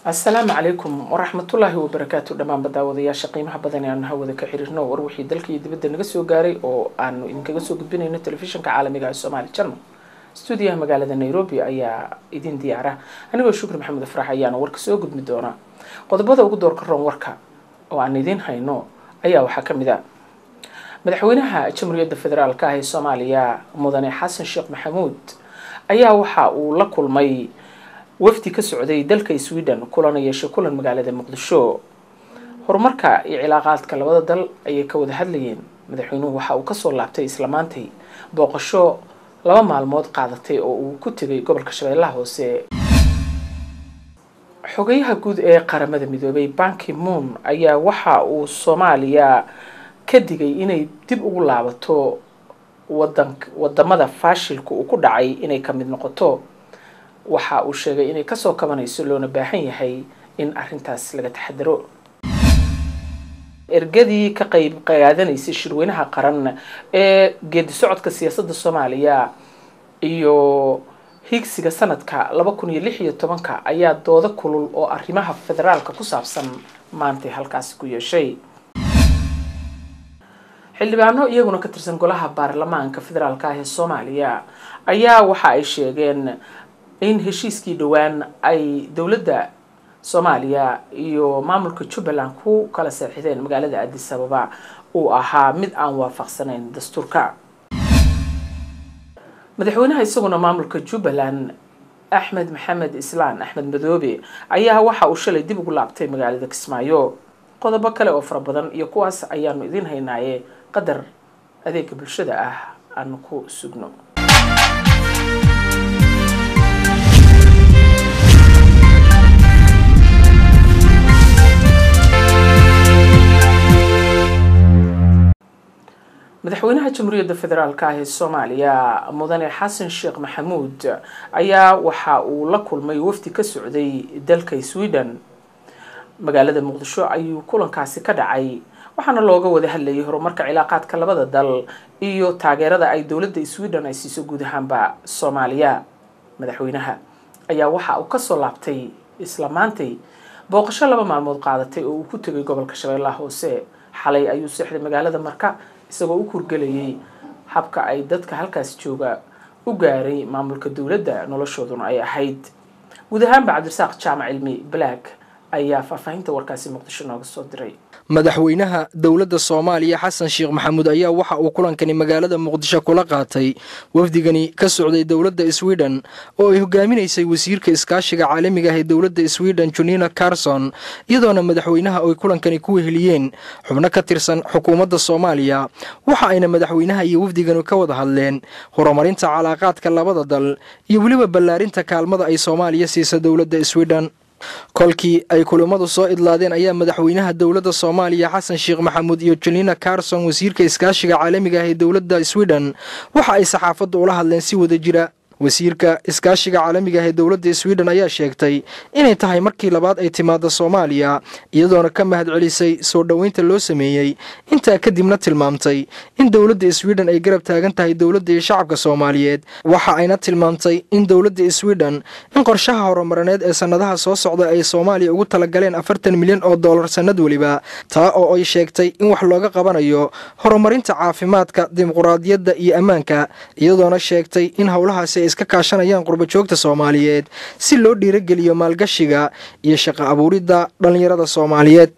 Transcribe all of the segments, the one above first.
asalaamu calaykum waraxmatullaahi wabarakaatu dhammaanba daawadayaasha qiimaha badan ee aanu hawada ka xiriirno war wixii dalka iyo dibadda naga soo gaaray oo aanu idinkaga soo gudbinayno telefishinka caalamiga ee somaali channel stuudiyaha magaalada nairobi ayaa idin diyaara anigoo shukri maxamed afrax ayaana warka soo gudbi doona qodobada ugu doorka roon warka oo aan idiin hayno ayaa waxaa ka mid a madaxweynaha jamhuuriyadda federaalk ah ee soomaaliya mudane xasan sheekh maxamuud ayaa waxa uu la kulmay wafdi ka socday dalka sweden kulana yeeshay kulan magaalada muqdisho horumarka iyo cilaaqaadka labada dal ayay ka wada hadlayeen madaxweynuhu waxa uu kasoo laabtay isla maantay booqasho laba maalmood qaadatay oo uu ku tegay gobolka shabeellaha hoose xogayaha guud ee qaramada midoobay banki moon ayaa waxa uu soomaaliya ka digay inay dib ugu laabato wadan wadamada faashilka uu ku dhacay inay ka mid noqoto waxa uu sheegay inay kasoo kabanayso loona baahan yahay in arintaas laga taxadaro ergadii ka qeyb qaadanaysay shirweynaha qaran ee geedi socodka siyaasadda soomaaliya iyo higsiga sanadka laba kun iyo lix iyo tobanka ayaa doodo kulul oo arrimaha federaalka ku saabsan maantay halkaasi ku yeeshay xildhibaano iyaguna ka tirsan golaha baarlamaanka federaalk ah ee soomaaliya ayaa waxa ay sheegeen in heshiiskii dhowaan ay dowladda soomaaliya iyo maamulka jubbaland ku kala seexideen magaalada addis ababa uu ahaa mid aan waafaqsanayn dastuurka madaxweynaha isaguna maamulka jubbaland axmed maxamed islaan axmed madoobe ayaa waxa uu shalay dib ugu laabtay magaalada kismaayo qodobo kale oo fara badan iyo kuwaas ayaanu idiin haynaaye qadar adeega bulshada ah aanu ku sugno madaxweynaha jamhuuriyadda federaalk ah ee soomaaliya mudane xasan sheekh maxamuud ayaa waxa uu la kulmay wafdi ka socday dalka sweden magaalada muqdisho ayuu kulankaasi ka dhacay waxaana looga wada hadlayay horumarka cilaaqaadka labada dal iyo taageerada ay dowladda sweden ay siiso guud ahaanba soomaaliya madaxweynaha ayaa waxa uu kasoo laabtay isla maantay booqasho laba maalmood qaadatay oo uu ku tegay gobolka shabeellaha hoose xalay ayuu seexday magaalada marka isagoo u kurgelayay habka ay dadka halkaas jooga u gaaray maamulka dowladda noloshooduna ay ahayd guud ahaanba cabdirasaaq jaamac cilmi black ayaa faahfaahinta warkaasi muqdisho nooga soo diray madaxweynaha dowladda soomaaliya xasan sheekh maxamuud ayaa waxa uu kulankani magaalada muqdisho kula qaatay wafdigani ka socday dowladda sweden oo ay hogaaminaysay wasiirka iskaashiga caalamiga ah ee dowladda sweden junina carson iyadoona madaxweynaha ay kulankani ku weheliyeen xubno ka tirsan xukuumadda soomaaliya waxa ayna madaxweynaha iyo wafdigani ka wada hadleen horumarinta calaaqaadka labada dal iyo weliba ballaarinta kaalmada ay soomaaliya siisa dowladda sweden kolkii ay kulimmadu soo idlaadeen ayaa madaxweynaha dowladda soomaaliya xasan sheekh maxamuud iyo jelina carson wasiirka iskaashiga caalamiga ah ee dowladda sweden waxa ay saxaafadda ula hadleen si wada jira wasiirka iskaashiga caalamiga ah ee dowladda sweden ayaa sheegtay inay tahay markii labaad ay timaado soomaaliya iyadoona ka mahad celisay soo dhoweynta loo sameeyey intaa kadibna tilmaamtay in dowladda sweden ay garab taagan tahay dowladda iyo shacabka soomaaliyeed waxa ayna tilmaamtay in dowladda sweden in qorshaha horumarineed ee sannadaha soo socda ay soomaaliya ugu talagaleen afartan milyan oo dollar sannad weliba taa oo ay sheegtay in wax looga qabanayo horumarinta caafimaadka dimuquraadiyadda iyo ammaanka iyadoona sheegtay in howlahaasi iska kaashanayaan qurbajoogta soomaaliyeed si loo dhiirageliyo maalgashiga iyo shaqo abuuridda dhallinyarada soomaaliyeed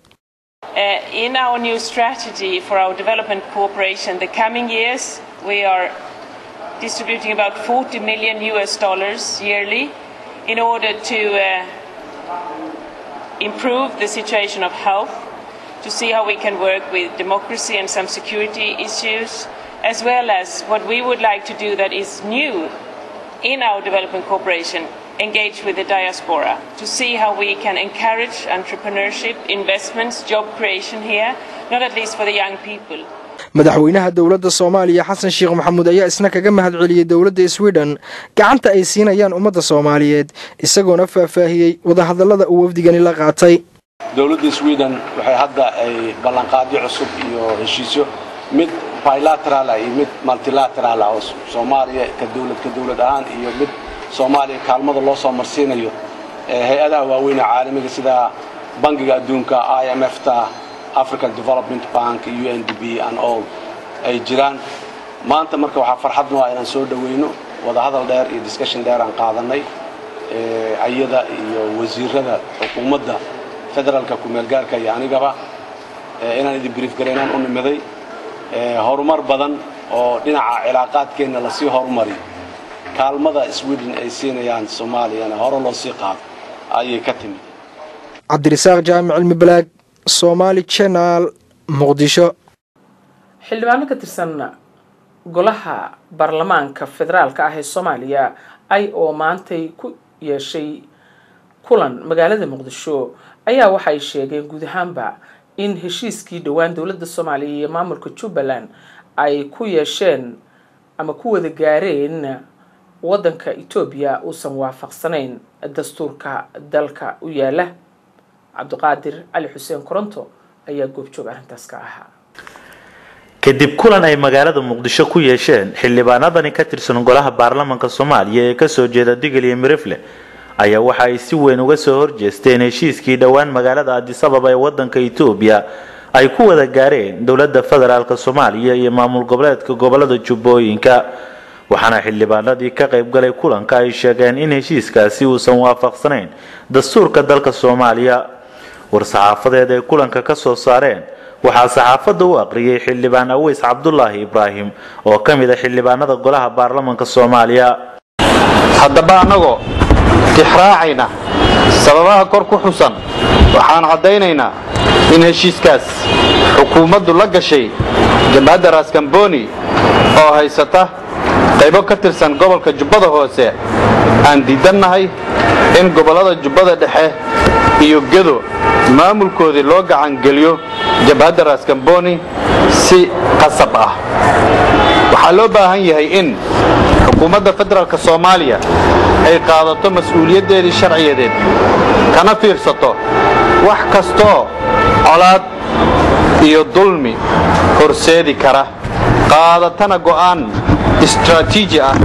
in our new strategy for our development cooperation the coming years we are distributing about 40 million US dollars yearly in order to uh, improve the situation of health to see how we can work with democracy and some security issues as well as what we would like to do that is new in our development cooperation engage with the diaspora to see how we can encourage entrepreneurship, investments, job creation here, not at least for the young people. madaxweynaha dowladda soomaaliya xasan sheekh maxamuud ayaa isna kaga mahad celiyey dowladda sweden gacanta ay siinayaan ummadda soomaaliyeed isagoona faahfaahiyey wadahadallada uu wafdigani la qaatay dowladda sweden waxay hadda ay ballanqaadyo cusub iyo heshiisyo mid bilateral ah iyo mid multilateral ah oo soomaaliya ka dowlad ka dowlad ahaan iyo mid soomaaliya kaalmada loo soo marsiinayo hay-adaha waaweyn ee caalamiga sida bangiga adduunka i m f ta african development bank u n d b and all ay jiraan maanta marka waxaa farxad noo ah inaan soo dhoweyno wadahadal dheer iyo discussion dheer aan qaadanay ayada iyo wasiirada xukuumadda federaalka kumeelgaarka iyo anigaba inaan idin brief garaynaan u nimiday horumar badan oo dhinaca cilaaqaadkeenna lasii horumariyo kaalmada sweden ay siinayaan soomaaliyana hore loo sii qaado ayay ka timid cabdirasaaq jaamic cilmi balaag somaali janaal muqdisho xildhibaano ka tirsan golaha baarlamaanka federaalka ah ee soomaaliya ay oo maantay ku yeeshay kulan magaalada muqdisho ayaa waxay sheegeen guud ahaanba in heshiiskii dhowaan dowladda soomaaliya iyo maamulka jubbaland ay ku yeesheen ama ku wada gaareen waddanka etoobiya uusan waafaqsanayn dastuurka dalka u yaala cabdiqaadir cali xuseen koronto ayaa goobjoog arrintaas ka ahaa kadib kulan ay magaalada muqdisho ku yeesheen xildhibaanadani ka tirsan golaha baarlamaanka soomaaliya ee kasoo jeeda digil iyo mirifle ayaa waxa ay si weyn uga soo horjeesteen heshiiskii dhowaan magaalada adisababa ee wadanka etoobiya ay ku wada gaareen dowladda federaalk soomaaliya iyo maamul goboleedka gobolada jubbooyinka waxaana xildhibaanadii ka qaybgalay kulanka ay sheegeen in heshiiskaasi uusan waafaqsanayn dastuurka dalka soomaaliya war-saxaafadeed ay kulanka ka soo saareen waxaa saxaafadda u aqriyay xildhibaan aweys cabdulaahi ibraahim oo ka mid a xildhibaanada golaha baarlamaanka soomaaliya haddaba annagoo tixraacayna sababaha kor ku xusan waxaan caddaynaynaa in heshiiskaas xukuumaddu la gashay jamhadda raskamboni oo haysata qaybo ka tirsan gobolka jubbada hoose aan diidannahay in gobollada jubbada dhexe iyo gedo maamulkoodii loo gacangeliyo jabhadda raskamboni si qasab ah waxaa loo baahan yahay in xukuumadda federaalk soomaaliya ay qaadato mas-uuliyaddeedii sharciyadeed kana fiirsato wax kastoo colaad iyo dulmi horseedi kara qaadatana go'aan istraatiiji ah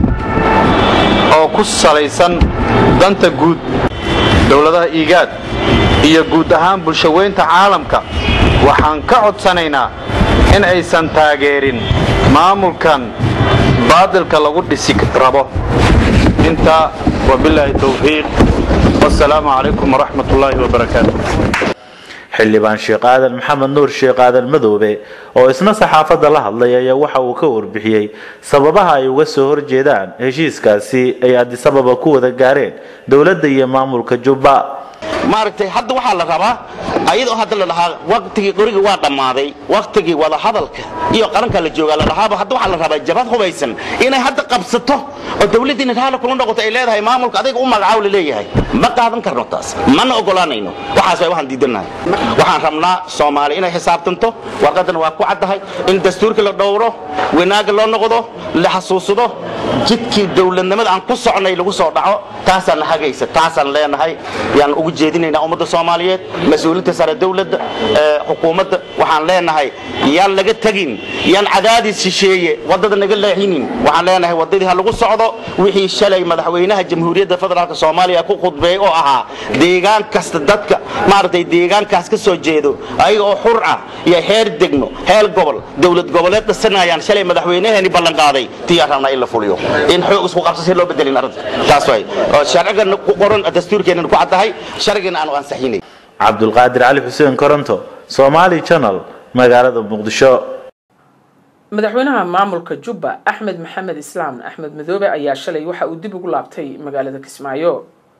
oo ku salaysan danta guud dowladaha iigaad iyo guud ahaan bulshaweynta caalamka waxaan ka codsanaynaa in aysan taageerin maamulkan baadilka lagu dhisi rabo intaa wabilaahi towfiiq wasalaamu calaykum waraxmat ullaahi wabarakaatu xildhibaan sheekh aadan maxamed nuur sheekh aadan madoobe oo isna saxaafadda la hadlay ayaa waxa uu ka warbixiyey sababaha ay uga soo horjeedaan heshiiskaasi ay adisababa ku wada gaareen dowladda iyo maamulka jubba maaragtay hadda waxaa la rabaa ayadoo hadda la dhahaa waqtigii qoriga waa dhammaaday waqtigii wada hadalka iyo qaranka la joogaa la dhahaaba hadda waxaa la rabaa jabad hubaysan inay hadda qabsato oo dawladdiina raala kula noqoto ay leedahay maamulka adiga u magacaw la leeyahay ma qaadan karno taas mana ogolaanayno waxaas way waxaan diidannahay waxaan rabnaa soomaali inay xisaabtanto warqaddana waa ku caddahay in dastuurka la dhowro wanaaga loo noqdo la xasuusado jidkii dowladnimada aan ku socnay lagu soo dhaco taasaan na hagaysa taasaan leenahay yaan ugu jeedinaynaa ummadda soomaaliyeed mas-uulinta sare dowladda xukuumadda waxaan leenahay yaan laga tegin yaan cadaadis shisheeye waddada naga leexinin waxaan leenahay waddadii ha lagu socdo wixii shalay madaxweynaha jamhuuriyadda federaalk soomaaliya ku khudbeey oo ahaa deegaan kasta dadka maaragtay deegaankaas ka soo jeedo ayaga oo xur ah iyo heer degmo heer gobol dowlad goboleed dhisanayaan shalay madaxweynaheeni ballan qaaday tiyaan rabnaa in la fuliyo in xoog isku qabso si loo bedelin arrinta taas way oo sharcigan ku qoran dastuurkeenan ku caddahay sharcigana aanu ansaxinay cabdulqaadir cali xuseen koronto somaali channel magaalada muqdisho madaxweynaha maamulka jubba axmed maxamed islaam axmed madoobe ayaa shalay waxa uu dib ugu laabtay magaalada kismaayo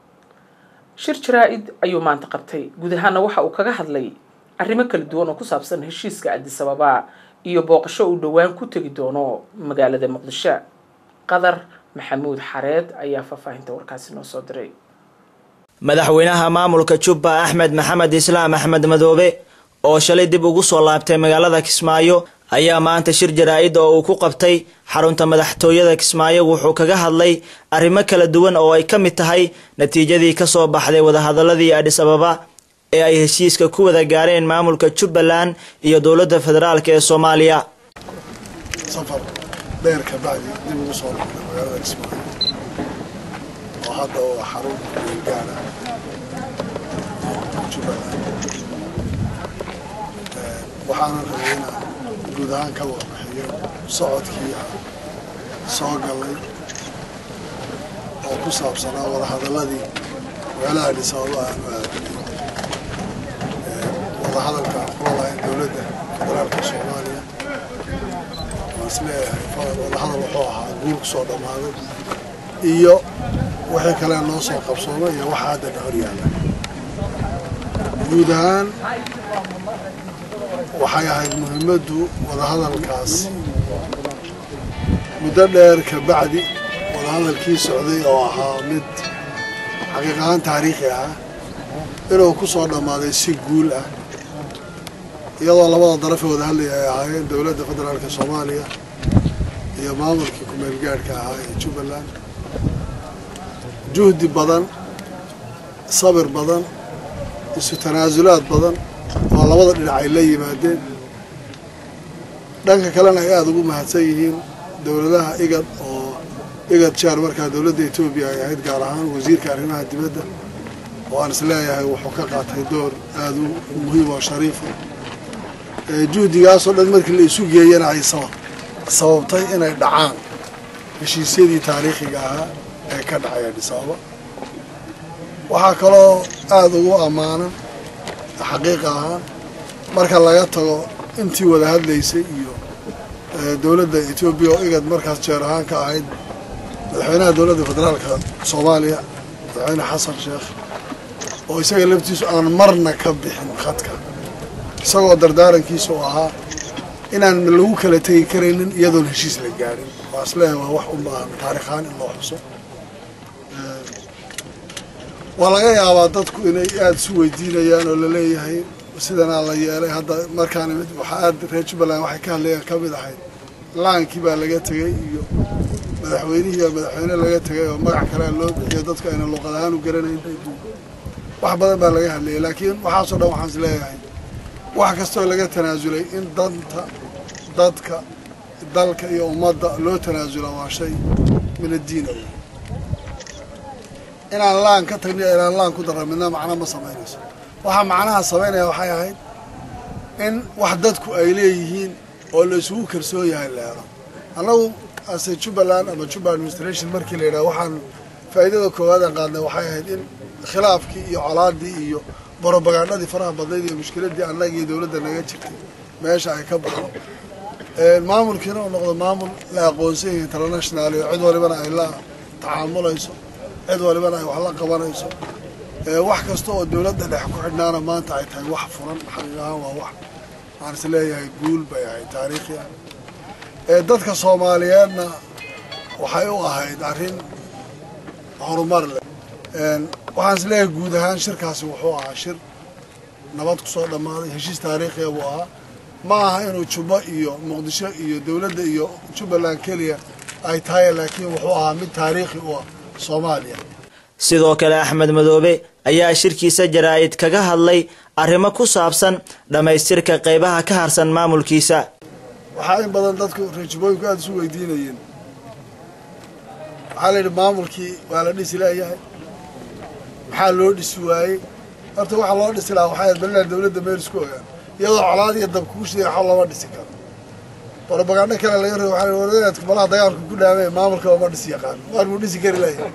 shir jaraa-id ayuu maanta qabtay guud ahaana waxa uu kaga hadlay arrimo kala duwan oo ku saabsan heshiiska adisababa iyo booqasho uu dhowaan ku tegi doono magaalada muqdisho qadar maxamuud xareed ayaa faahfaahinta warkaasi noo soo diray madaxweynaha maamulka jubba axmed maxamed islaam axmed madoobe oo shalay dib ugu soo laabtay magaalada kismaayo ayaa maanta shir jaraa-id oo uu ku qabtay xarunta madaxtooyada kismaayo wuxuu kaga hadlay arrimo kala duwan oo ay ka mid tahay natiijadii kasoo baxday wadahadaladii adhis ababa ee ay heshiiska ku wada gaareen maamulka jubbaland iyo dowladda federaalk ee soomaaliya safar dheer ka bacdi dib ugu soo noqday magaalada kismaayo oo hadda oo xarun weelgaara jubbaland waxaana rabay inaan guud ahaan ka warbixiyo socodkii soo galay oo ku saabsanaa wadahadaladii meelaha dhisababa aanu aadnay wadahadalka aan kula lahayn dowladda federaalka soomaaliya waan is leeyahay wadahadal wuxuu ahaa guul ku soo dhammaaday iyo wixii kale noo soo qabsoomay iyo waxa haddana hor yaalla guud ahaan waxay ahayd muhiimaddu wadahadalkaas muddo dheer ka bacdi wadahadalkii socday oo ahaa mid xaqiiq ahaan taariikhi ah inuu ku soo dhammaaday si guul ah iyadoo labada darafee wada hadlaya ay ahaayeen dowladda federaalka soomaaliya iyo maamulkii ku-meel gaadhka ahaa ee jubbaland juhdi badan sabir badan isu tanaasulaad badan oo labada dhinac ay la yimaadeen dhanka kalena ay aada ugu mahadsan yihiin dowladaha igad oo igad jaar markaa dowladda etoobiya ay ahayd gaar ahaan wasiirka arrimaha dibadda oo aan is leeyahay wuxuu ka qaatay door aada u muhiim oo shariifa juhdigaasoo dhan markii la isu geeyana ay sababtay inay dhacaan heshiisyadii taariikhiga ahaa ee ka dhacay adhisaaba waxaa kaloo aada ugu ammaanan xaqiiqa ahaan marka laga tago intii wada hadlaysay iyo dowladda etoobiya oo igad markaas jeer ahaan ka ahayd madaxweynaha dowladda federaalka soomaaliya madaxweyne xasan sheekh oo isaga laftiisu aan marna ka bixin khadka isagoo dardaarankiisa u ahaa inaan lagu kala tegi karaynin iyadoon heshiis la gaadhin waa isleeyahay waa wax u baahan taarikhaan in loo xuso waa laga yaabaa dadku inay aada isu weydiinayaan oo laleeyahay sidanaa la yeelay hadda markaan imid waxaa aada reer jubbaland waxay ka hadlayaan ka mid ahayd laankii baa laga tegey iyo madaxweynihii baa madaxweyne laga tegay oo magac kalea loo bixiyo dadku ayna luuqad ahaan u garanayn wax badan baa laga hadlayay laakiin waxaasoo dhan waxaan is leeyahay wax kastoo laga tanaasulay in danta dadka dalka iyo ummadda loo tanaasula waa shay min addiin ow inaan laan ka tagniyo inaan laan ku darra midna macno ma samaynayso waxaa macnaha samaynaya waxay ahayd in wax dadku ay leeyihiin oo la isugu kalsoon yahay leero annagu ase jubbaland ama jubba administration markii la yidhaha waxaan faa'iidada koowaad aan qaadnay waxay ahayd in khilaafkii iyo colaadii iyo borobagandhadii faraha badnayd iyo mushkiladii annaga iyo dowladda naga jirtay meesha ay ka baxdo maamulkiina uu noqdo maamul la aqoonsan yahay international iyo cid walibana ay la tacaamulayso cid walibana ay wax la qabanayso wax kasta oo dowladda dhex ku xidhnaana maanta ay tahay wax furan xaqiiq ahaan waa wax waxaan is leeyahay guul bay ahayd taariikhi ah dadka soomaaliyeedna waxay u ahayd arrin horumar leh waxaan is leeyahay guud ahaan shirkaasi wuxuu ahaa shir nabad ku soo dhammaaday heshiis taariikhiya buu ahaa ma aha inuu jubbo iyo muqdisho iyo dowladda iyo jubbaland keliya ay tahay laakiin wuxuu ahaa mid taariikhi u ah soomaaliya sidoo kale axmed madoobe ayaa shirkiisa jaraa'id kaga hadlay arrimo ku saabsan dhammaystirka qaybaha ka harsan maamulkiisa waxaa in badan dadku reejibooyinku aada isu weydiinayeen waxaa la yidhi maamulkii waa la dhisi leeyahay maxaa loo dhisi waayey horta waxaa loo dhisi lahaa waxay balilaa dowladda meel isku ogaan iyadoo colaad iyo dab kugu shiday waxba lama dhisi karo borobagandho kale laga rabo waxaa waradeedka malaha dagaalku ku dhaamay maamulka ma dhisi yaqaan waar buu dhisi kari leeyahay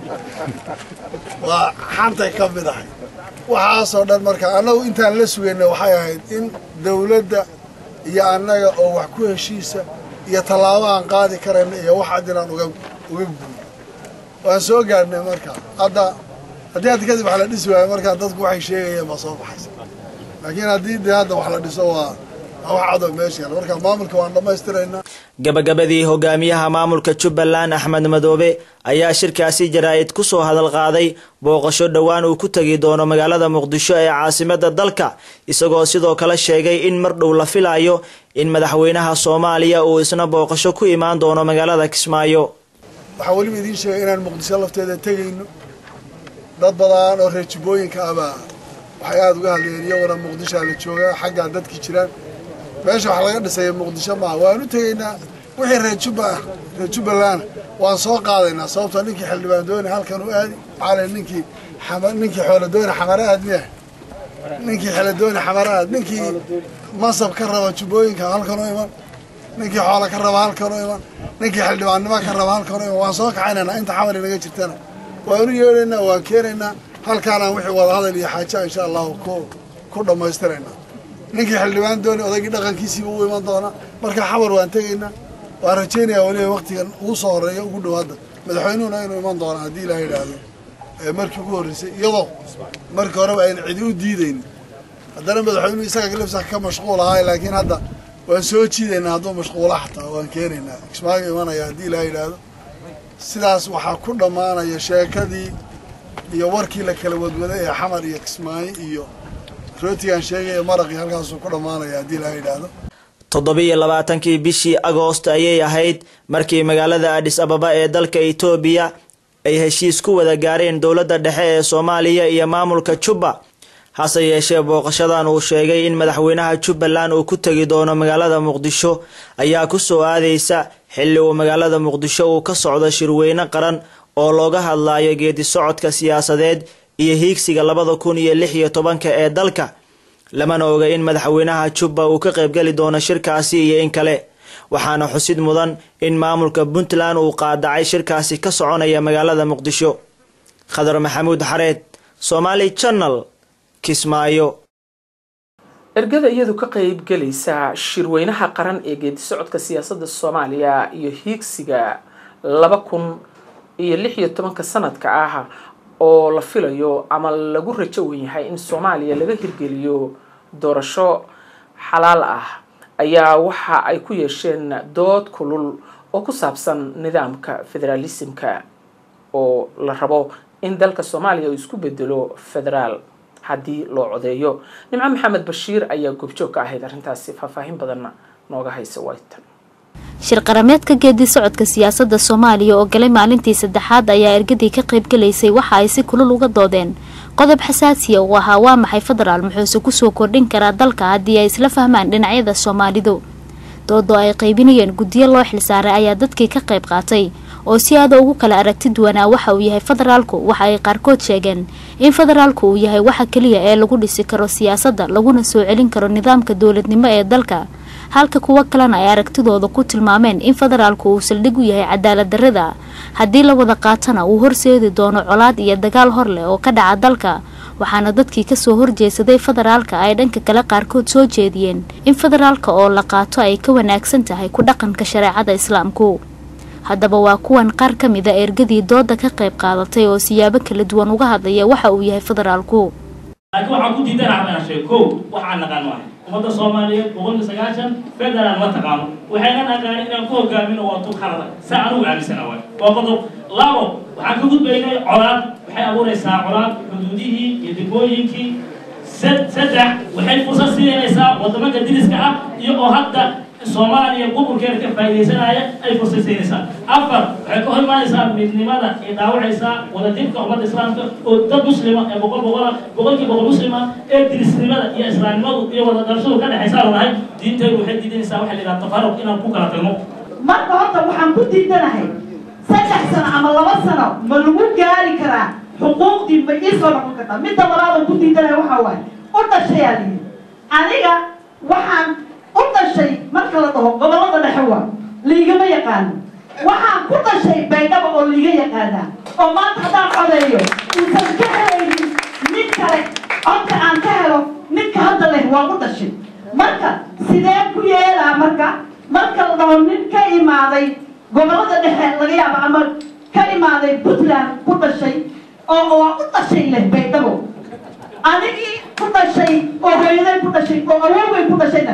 waa xantay ka mid ahay waxaasoo dhan marka annagu intaan la sugayna waxay ahayd in dowladda iyo annaga oo wax ku heshiisa iyo tallaabo aan qaadi karayna iyo wax cad inaan uga uga guuyo waan soo gaadhnay marka hadda haddii hadda kadib wax la dhisi waayo markaa dadku waxay sheegayeen baa soo baxaysa laakiin haddii dee hadda wax la dhiso waa wax cadoo meesha yaala marka maamulka waan dhammaystiraynaa gabagabadii hogaamiyaha maamulka jubbaland axmed madoobe ayaa shirkaasi jaraa'id ku soo hadal qaaday booqasho dhowaan uu ku tegi doono magaalada muqdisho ee caasimada dalka isagoo sidoo kale sheegay in mar dhow la filayo in madaxweynaha soomaaliya uu isna booqasho ku imaan doono magaalada kismaayo waxaa weliba idiin sheegay inaan muqdisho lafteeda tegayno dad badan oo reer jubbooyinka abaa waxay aada uga hadlayeen iyaguna muqdishoa la joogaa xaggaa dadki jiraan meesha wax laga dhisaya muqdisho maaha waan u tegaynaa wixii reer jubba ah reer jubbaland waan soo qaadaynaa sababtoo ninkii xildhibaan dooni halkan u aadi cali ninkii ninkii xoolo dooni xamare aad miya ninkii xeladooni xamaraad ninkii mansab ka raba jubbooyinka halkan u iman ninkii xoola ka raba halkan u iman ninkii xildhibaannimo ka raba halkan u iman waan soo kaxaynaynaa inta xamar inaga jirtana waanu yeedhaynaa waan keenaynaa halkaanaan wixii wadahadal iyo xaaja insha allahu ku ku dhammaystiraynaa ninkii xildhibaan dooni odaygii dhaqankiisiiba u iman doonaa marka xamar waan tegaynaa waan rajaynayaa weliba waktigan ugu soo horreeya ugu dhowaadda madaxweynuhuna inuu iman doona haddii ilaah yidhaahdo markii ugu horreysay iyadoo markii horeba ayna cidi u diidaynin haddana madaxweynuhu isaga lafsa ka mashquul ahaa laakiin hadda waan soo jiidaynaa hadduu mashquula xataa waan keenaynaa kismaayo imanaya haddii ilaah yidhaahdo sidaas waxaa ku dhammaanaya sheekadii iyo warkii la kala wadwaday ee xamar iyo kismaayo iyo rootigaan sheegaya maraqii halkaasuu ku dhammaanaya haddii ilaah yidhaahdo toddobiyo labaatankii bishii agoost ayay ahayd markii magaalada adhis ababa ee dalka itoobiya ay heshiis ku wada gaareen dowladda dhexe ee soomaaliya iyo maamulka jubba hase yeeshee booqashadan uu sheegay in madaxweynaha jubbaland uu ku tegi doono magaalada muqdisho ayaa ku soo aadaysa xilli uu magaalada muqdisho uu ka socdo shirweyne qaran oo looga hadlayo geedi socodka siyaasadeed iyo hiigsiga labada kun iyo lix iyo tobanka ee dalka lamana oga in madaxweynaha jubba uu ka qaybgeli doono shirkaasi iyo in kale waxaana xusid mudan in maamulka puntland uu qaadacay shirkaasi ka soconaya magaalada muqdisho khadar maxamuud xareed somaali channel kismaayo ergada iyadu ka qaybgelaysa shirweynaha qaran ee geedi socodka siyaasadda soomaaliya iyo hiigsiga laba kun iyo lix iyo tobanka sanadka ah oo la filayo ama lagu rajo wen yahay in soomaaliya laga hirgeliyo doorasho xalaal ah ayaa waxa ay ku yeesheen dood kulul oo ku saabsan nidaamka federaalismka oo la rabo in dalka soomaaliya uu isku bedelo federaal haddii loo codeeyo nimco maxamed bashiir ayaa goobjoog ka ahayd arrintaasi faahfaahin badanna nooga haysa waytan shir qarameedka geedi socodka siyaasadda soomaaliya oo galay maalintii saddexaad ayaa ergadii ka qaybgalaysay waxa ay si kulul uga doodeen qodob xasaasiya uu ahaa waa maxay federaal muxuuse kusoo kordhin karaa dalka haddii ay isla fahmaan dhinacyada soomaalidu doodoo ay qaybinayeen guddiyo loo xilsaaray ayaa dadkii ka qayb qaatay oo si aada ugu kala aragti duwanaa waxa uu yahay federaalku waxa ay qaarkood sheegeen in federaalku uu yahay waxa keliya ee lagu dhisi karo siyaasadda laguna soo celin karo nidaamka dowladnimo ee dalka halka kuwo kalena ay aragtidooda ku tilmaameen in federaalku uu saldhig u yahay cadaalad darrada haddii la wada qaatana uu horseedi doono colaad iyo dagaal hor leh oo ka dhaca dalka waxaana dadkii kasoo horjeesaday federaalka ay dhanka kale qaarkood soo jeediyeen in federaalka oo la qaato ay ka wanaagsan tahay ku dhaqanka shareecada islaamku haddaba waa kuwan qaar ka mid a ergadii dooda ka qayb qaadatay oo siyaabo kala duwan uga hadlaya waxa uu yahay federaalku laakiin waxaan ku diidanaha inaan sheego kow waxaan naqaano ah ummadda soomaaliyeed boqolka sagaashan federaal ma taqaano waxayna naqaan inaan ku hogaamino waa tub khalada saa anugu aaminsana waay waa qodob labo waxaan ka gudbaynay colaad waxay abuuraysaa colaad xuduudihii iyo degmooyinkii saddex waxay fursad siinaysaa waddamanka diriska ah iyo oo hadda soomaaliya gobolkeeda ka faa'iidaysanaya ay fursad siinaysaa afar waxay ka hor imaanaysaa midnimada ay dhaawacaysaa wadajirka ummadda islaamka oo dad muslima ee boqol boqola boqolkii boqol muslima ee dirisnimada iyo islaamnimadu iyo wada dhalashadu ka dhexaysaa lanahay diintaydu waxay diidanaysaa waxa la yidhaha tafaruq inaan ku kala tagno marka horta waxaan ku diidanahay saddex sano ama laba sano ma lagu gaari karaa xuquuqdii ma ii soo noqon kartaa midda labaad oo ku diidanahay waxaa waaye u dhashayaa lihi aniga waxaan u dhashay marka la dhaho gobollada dhexe waa liigama yaqaano waxaan ku dhashay baydhaba oo liiga yaqaanaa oo maanta haddaan codeeyo uusan ka helaynin mid kale codka aan ka helo ninka hadda leh waa u dhashay marka sidee ku yeelaa marka marka la dhaho nin ka imaaday gobollada dhexe laga yaabo ama ka imaaday puntland ku dhashay oo waa u dhashay leh baydhabo anigii ku dhashay oo hooyaday ku dhashay oo awoogay ku dhashayna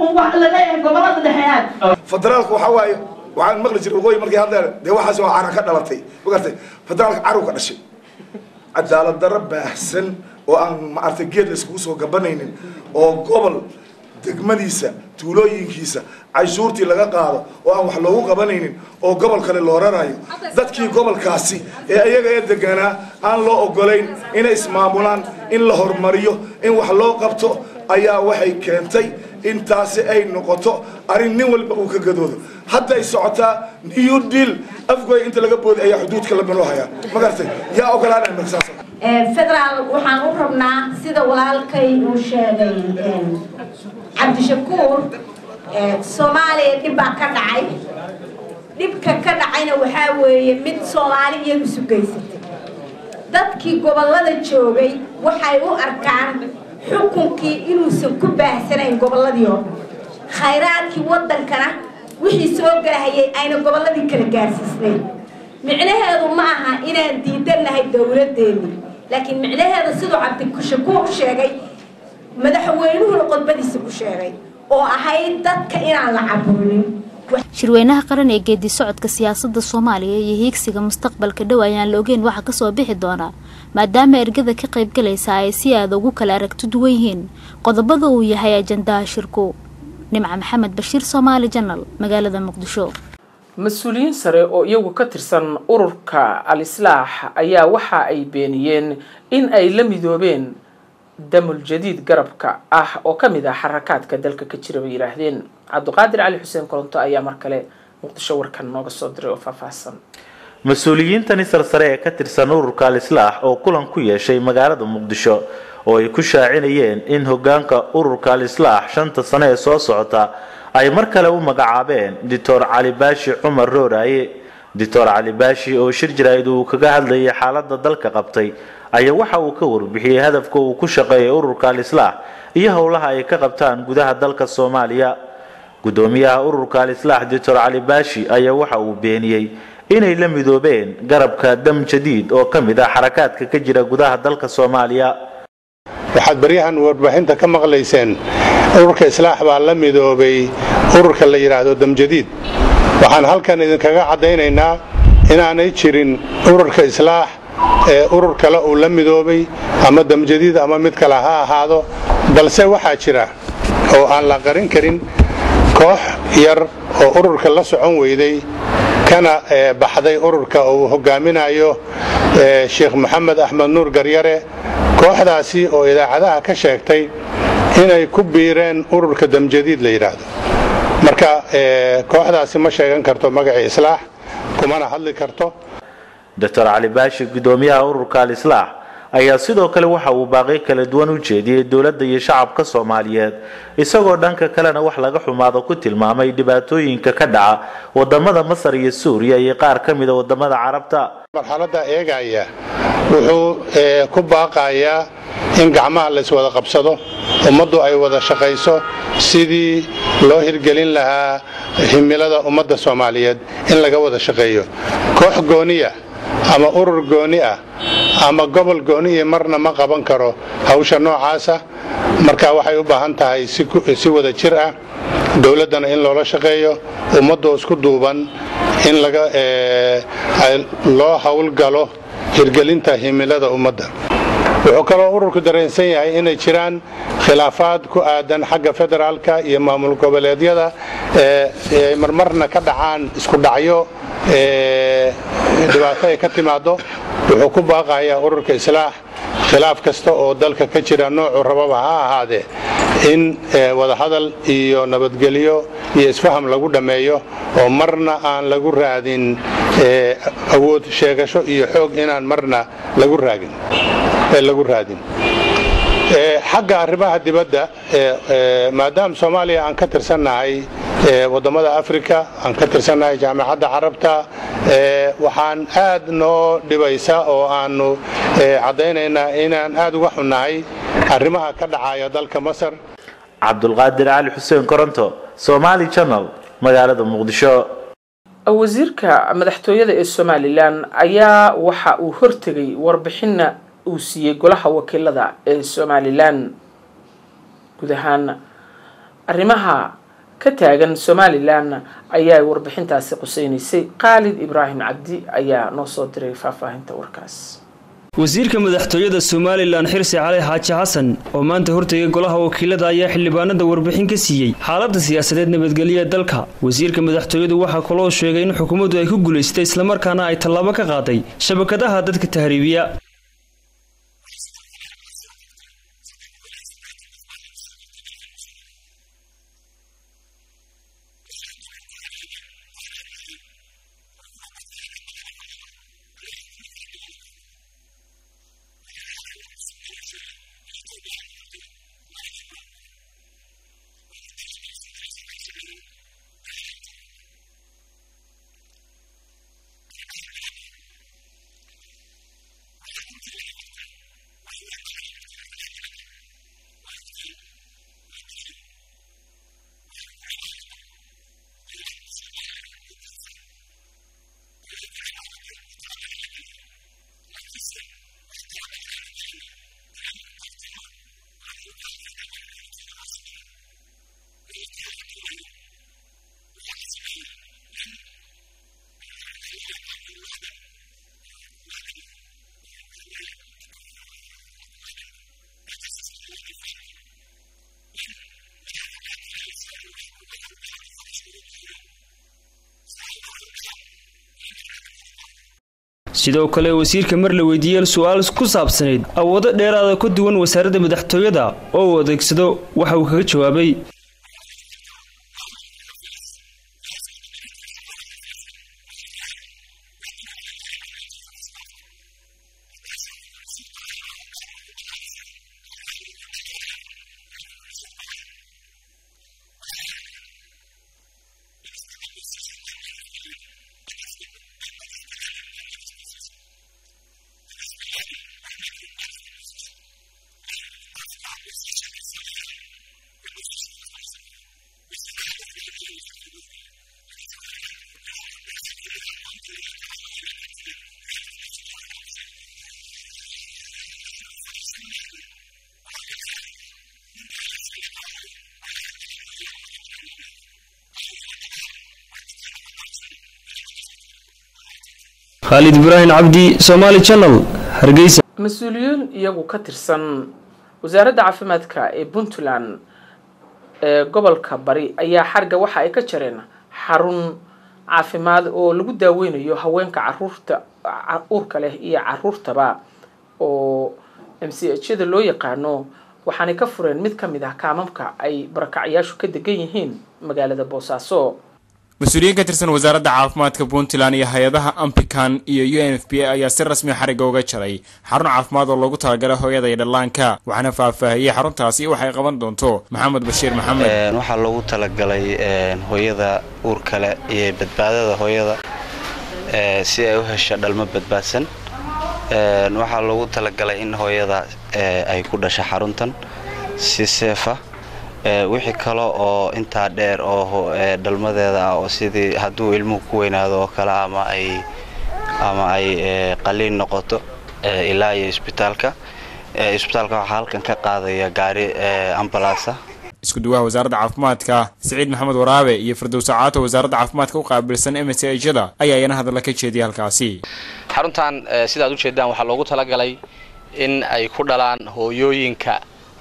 federaalku waxaa waaye waxaan maqli jiray waqooyi markay hadleen dee waxaas waa cara ka dhalatay magartay federaalka carow ka dhashay cadaalad darro baahsan oo aan maaragtay geed la iskugu soo gabanaynin oo gobol degmadiisa tuulooyinkiisa canshuurtii laga qaado oo aan wax loogu qabanaynin oo gobol kale loo rarayo dadkii gobolkaasi ee iyaga ee deganaa aan loo ogolayn inay ismaamulaan in la horumariyo in wax loo qabto ayaa waxay keentay intaasi ay noqoto arrin nin walba uu ka gadoodo hadday socotaa new deal afgooy inta laga booday ayaa xuduudka la manoo hayaa ma garatay yaa ogolaanaya marka saas federaal waxaan u rabnaa sida walaalkay uu sheegay cabdishakuur soomaaliya dhib baa ka dhacay dhibka ka dhacayna waxaa weeye mid soomaali iyagu isu geysatay dadkii gobollada joogay waxay u arkaan xukunkii inuusan ku baahsanayn gobolladii oo dhan khayraadkii waddankana wixii soo galahayay ayna gobolladii kala gaarsiisnayn micnaheedu ma aha inaan diidannahay dowladdeennii laakiin micnaheeda siduu cabdishakuur sheegay madaxweynuhuna qodbadiisa ku sheegay oo ahayd dadka inaan la caburinin shirweynaha qaran ee geedi socodka siyaasadda soomaaliya iyo hiigsiga mustaqbalka dhow ayaan la ogeyn waxa kasoo bixi doonaa maadaama ergada ka qaybgalaysa ay si aada ugu kala aragti duwan yihiin qodobada uu yahay ajandaha shirku nimca maxamed bashiir soomaali janal magaalada muqdisho mas-uuliyiin sare oo iyagu ka tirsan ururka al-islaax ayaa waxa ay beeniyeen in ay la midoobeen damul jadiid garabka ah oo ka mid ah xarakaadka dalka ka jira bay yidhaahdeen cabdiqaadir cali xuseen koronto ayaa mar kale muqdisho warkan nooga soo diray oo faahfaahsan mas-uuliyiintani sarsare ee ka tirsan ururka al-islaax oo kulan ku yeeshay magaalada muqdisho oo ay ku shaacinayeen in hogaanka ururka al-islaax shanta sano ee soo socota ay mar kale u magacaabeen doctor cali baashi cumar rooraaye doctor cali baashi oo shir jaraa'id uu kaga hadlayay xaaladda dalka qabtay ayaa waxa uu ka warbixiyey hadafka uu ku shaqeeyay ururka al-islaax iyo howlaha ay ka qabtaan gudaha dalka soomaaliya gudoomiyaha ururka al-islaax doctor cali baashi ayaa waxa uu beeniyey inay la midoobeen garabka dam jadiid oo ka mid ah xarakaadka ka jira gudaha dalka soomaaliya waxaad baryahan warbaahinta ka maqlayseen ururka islaax baa la midoobay ururka la yidhaahdo damjadiid waxaan halkan idinkaga caddaynaynaa inaanay jirin ururka islaax ee urur kale uu la midoobay ama damjadiid ama mid kale ha ahaado balse waxaa jira oo aan la qarin karin koox yar oo ururka la socon weyday kana baxday ururka uu hogaaminayo sheekh maxamed axmed nuur garyare kooxdaasi oo idaacadaha ka sheegtay inay ku biireen ururka damjadiid la yidhaahdo marka kooxdaasi ma sheegan karto magacii islaax kumana hadli karto doctor cali baashi gudoomiyaha ururka al-islaax ayaa sidoo kale waxa uu baaqi kala duwan u jeediyey dowladda iyo shacabka soomaaliyeed isagoo dhanka kalena wax laga xumaado ku tilmaamay dhibaatooyinka ka dhaca wadamada masar iyo suuriya iyo qaar ka mida wadamada carabta marxaladda eegaya wuxuu ku baaqayaa in gacmaha layswada qabsado ummaddu ay wada shaqayso sidii loo hirgelin lahaa himilada ummadda soomaaliyeed in laga wada shaqeeyo koox gooniya ama urur gooni ah ama gobol gooniya marna ma qaban karo hawsha noocaasa marka waxay u baahan tahay si wada jir ah dowladdana in loola shaqeeyo ummaddoo isku duuban in loo howlgalo hirgelinta himilada ummadda wuxuu kaloo ururku dareensan yahay inay jiraan khilaafaad ku aadan xagga federaalka iyo maamul goboleedyada ay marmarna ka dhacaan isku dhacyo dhibaato ay ka timaado wuxuu ku baaqayaa ururka islaax khilaaf kasta oo dalka ka jira noocu rababa ha ahaadee in wadahadal iyo nabadgelyo iyo isfaham lagu dhammeeyo oo marna aan lagu raadin awood sheegasho iyo xoog inaan marna lagu raagin lagu raadin xagga arrimaha dibadda maadaama soomaaliya aan ka tirsannahay waddammada africa aan ka tirsannahay jaamacadda carabta waxaan aad noo dhibaysa oo aanu caddaynaynaa inaan aad uga xunnahay arrimaha ka dhacaya dalka masar cabdulqaadir cali xuseen koronto somaali channel magaalada muqdisho wasiirka madaxtooyada ee somalilan ayaa waxa uu hortegay warbixina uu siiyey golaha wakiilada ee somalilan guud ahaan arrimaha ka taagan somalilan ayaa warbixintaasi quseynaysay khaalid ibraahim cabdi ayaa noo soo diray faahfaahinta warkaas wasiirka madaxtooyada somalilan xirsi cali xaaji xasan oo maanta hortegay golaha wakiilada ayaa xildhibaanada warbixin ka siiyey xaaladda siyaasadeed nabadgelyo ee dalka wasiirka madaxtooyadu waxaa kaloo sheegay in xukuumaddu ay ku guulaystay islamarkaana ay tallaabo ka qaaday shabakadaha dadka tahriibiya sidoo kale wasiirka mar la weydiiyey su-aal ku saabsanayd awoodo dheeraada ka duwan wasaaradda madaxtooyada oo uu adeegsado waxa uu kaga jawaabay khaalid ibraahim cabdi somaali channel hargeysa mas-uuliyiin iyagu ka tirsan wasaaradda caafimaadka ee puntland ee gobolka bari ayaa xarga waxa ay ka jareen xarun caafimaad oo lagu daaweynayo haweenka caruurta uurka leh iyo caruurtaba oo m c h yada loo yaqaano waxaanay ka fureen mid ka mid ah kaamamka ay barakacyaashu ka degan yihiin magaalada boosaaso mas-uuliyiin ka tirsan wasaaradda caafimaadka puntland iyo hay-adaha ampican iyo u n f b a ayaa si rasmi xarigga uga jaray xarun caafimaad oo loogu talagalay hooyada iyo dhallaanka waxaana faahfaahiyey xaruntaasi waxay qaban doonto maxamed bashiir maxamed waxaa loogu talagalay hooyada uurka leh iyo badbaadada hooyada si ay u hesho dhalmo badbaadsan waxaa loogu talagalay in hooyada ay ku dhasho xaruntan si seefa wixii kale oo intaa dheer oo dhalmadeeda ah oo sidii hadduu ilmuhu ku weynaado oo kale ama ay ama ay qaliin noqoto ilaa iyo isbitaalka isbitaalka waxaa halkan ka qaadaya gaari ambalaasa isku duwaha wasaaradda caafimaadka siciid maxamed waraabe iyo firdowsa caato wasaaradda caafimaadka u qaabilsan m c h-da ayaa iyana hadalla ka jeediyay halkaasi xaruntan sidaad ujeedaan waxaa loogu talagalay in ay ku dhalaan hooyooyinka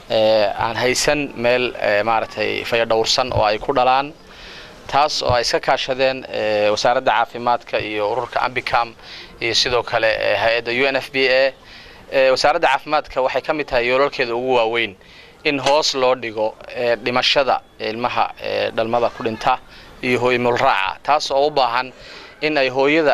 aan haysan meel maaragtay fayadhowrsan oo ay ku dhalaan taas oo ay iska kaashadeen wasaaradda caafimaadka iyo ururka ambicam iyo sidoo kale hay-adda u n f b a wasaaradda caafimaadka waxay ka mid tahay yoolalkeeda ugu waaweyn in hoos loo dhigo dhimashada ilmaha dhalmada ku dhinta iyo hooymulraaca taas oo u baahan in ay hooyada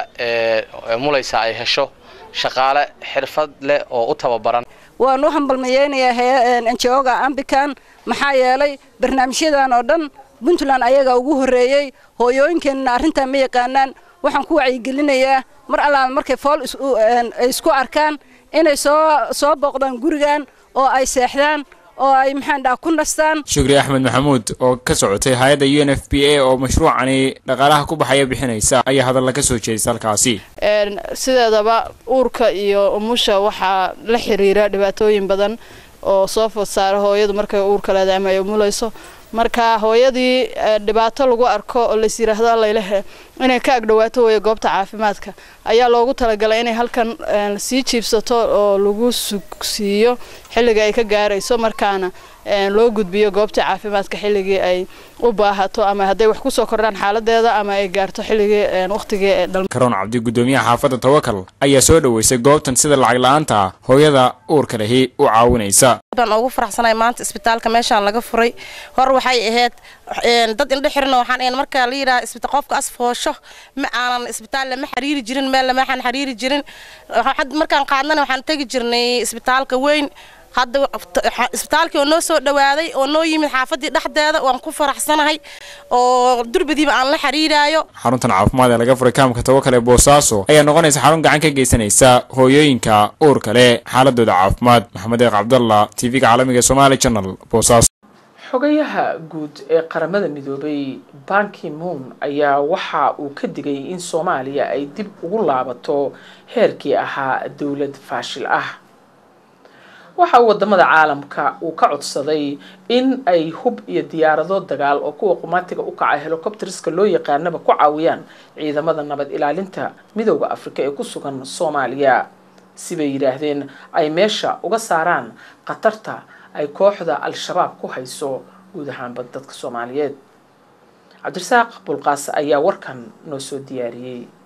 mulaysa ay hesho shaqaale xirfad leh oo u tababaran waan u hambalmayeynayaa njoga ambican maxaa yeelay barnaamijyadan oo dhan puntland ayagaa ugu horreeyey hooyooyinkeenna arrintaa ma yaqaanaan waxaan ku wacyigelinayaa mar allaala markay fool ay isku arkaan inay soo soo booqdaan gurigan oo ay seexdaan oo ay maxaan dhaha ku nastaan shukri axmed maxamuud oo ka socotay hay-adda u n f b a oo mashruucani dhaqaalaha ku baxaya bixinaysa ayaa hadalla ka soo jeedisa halkaasi sideedaba uurka iyo umusha waxaa la xiriira dhibaatooyin badan oo soo food saara hooyadu markay uurka leedahay ama ay umulayso marka hooyadii dhibaato lagu arko oo lais yiraahdo allaylehe inay ka agdhawaato weeye goobta caafimaadka ayaa loogu talagalay inay halkan sii jiibsato oo lagu sugsiiyo xilliga ay ka gaarayso markaana loo gudbiyo goobta caafimaadka xilligii ay u baahato ama hadday wax kusoo kordhaan xaaladeeda ama ay gaarto xilligii waqtigii ee dhalma karoon cabdi gudoomiyaha xaafadda tawakal ayaa soo dhoweysay goobtan sida lacag la-aanta hooyada uurka lehi u caawinaysa baan ugu faraxsanahay maanta isbitaalka meeshaan laga furay hor waxay ahayd dad indho xirna waxaan ahayn marka la yidhaha isbitaal qofka asfoosho ma aanan isbitaal lama xiriiri jirin meel lama xan xiriiri jirin markaan qaadnana waxaan tegi jirnay isbitaalka weyn hadda isbitaalkii oo noo soo dhawaaday oo noo yimid xaafadii dhexdeeda waan ku faraxsanahay oo durbadiiba aan la xiriiraayo xaruntan caafimaad ee laga furay kaamka tawakal ee boosaaso ayaa noqonaysa xarun gacan ka geysanaysa hooyooyinka uurka leh xaaladooda caafimaad maxamed eeq cabdalla t v-ga caalamiga somaali channel boosaaso xogayaha guud ee qaramada midoobay banki moon ayaa waxa uu ka digay in soomaaliya ay dib ugu laabato heerkii ahaa dowlad faashil ah waxa uu wadamada caalamka uu ka codsaday in ay hub iyo diyaarado dagaal oo kuwa qumaatiga u kaca helicopterska loo yaqaanaba ku caawiyaan ciidamada nabad ilaalinta midooda afrika ee ku sugan soomaaliya sibay yidhaahdeen ay meesha uga saaraan khatarta ay kooxda al-shabaab ku hayso guud ahaanba dadka soomaaliyeed cabdirasaaq bulqaas ayaa warkan noo soo diyaariyey